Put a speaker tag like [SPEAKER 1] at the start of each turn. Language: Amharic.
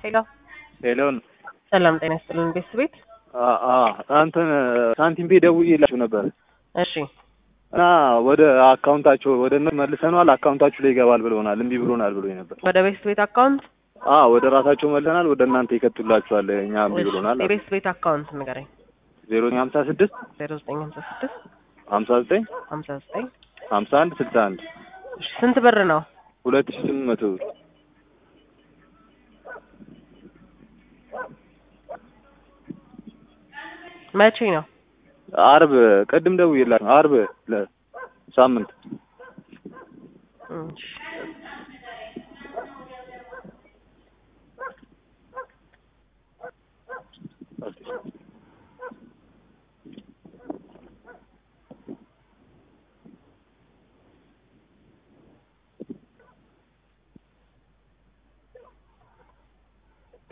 [SPEAKER 1] ሄሎ
[SPEAKER 2] ሄሎን
[SPEAKER 1] ሰላም ጤና ይስጥልን ቤት ቤት
[SPEAKER 2] እንትን ሳንቲም ፔ ደውዬላችሁ ነበር
[SPEAKER 1] እሺ
[SPEAKER 2] እና ወደ አካውንታቸው ወደ እነ መልሰነዋል አካውንታችሁ ላይ ይገባል ብለውናል። እምቢ ብሎናል ብሎኝ ነበር።
[SPEAKER 1] ወደ ቤት ቤት አካውንት
[SPEAKER 2] አ ወደ ራሳቸው መልሰናል። ወደ እናንተ ይከቱላችኋል። እኛ እምቢ
[SPEAKER 1] እሺ፣
[SPEAKER 2] ብሎናል።
[SPEAKER 1] የቤት ቤት አካውንት ንገረኝ።
[SPEAKER 2] ዜሮ ሀምሳ ስድስት
[SPEAKER 1] ዜሮ ዘጠኝ ሀምሳ ስድስት
[SPEAKER 2] ሀምሳ ዘጠኝ
[SPEAKER 1] ሀምሳ ዘጠኝ
[SPEAKER 2] ሀምሳ አንድ ስልሳ አንድ
[SPEAKER 1] እሺ፣ ስንት ብር ነው?
[SPEAKER 2] ሁለት ሺ ስምንት መቶ ብር
[SPEAKER 1] መቼ ነው?
[SPEAKER 2] አርብ ቅድም ደውዬላችሁ አርብ ለ- ሳምንት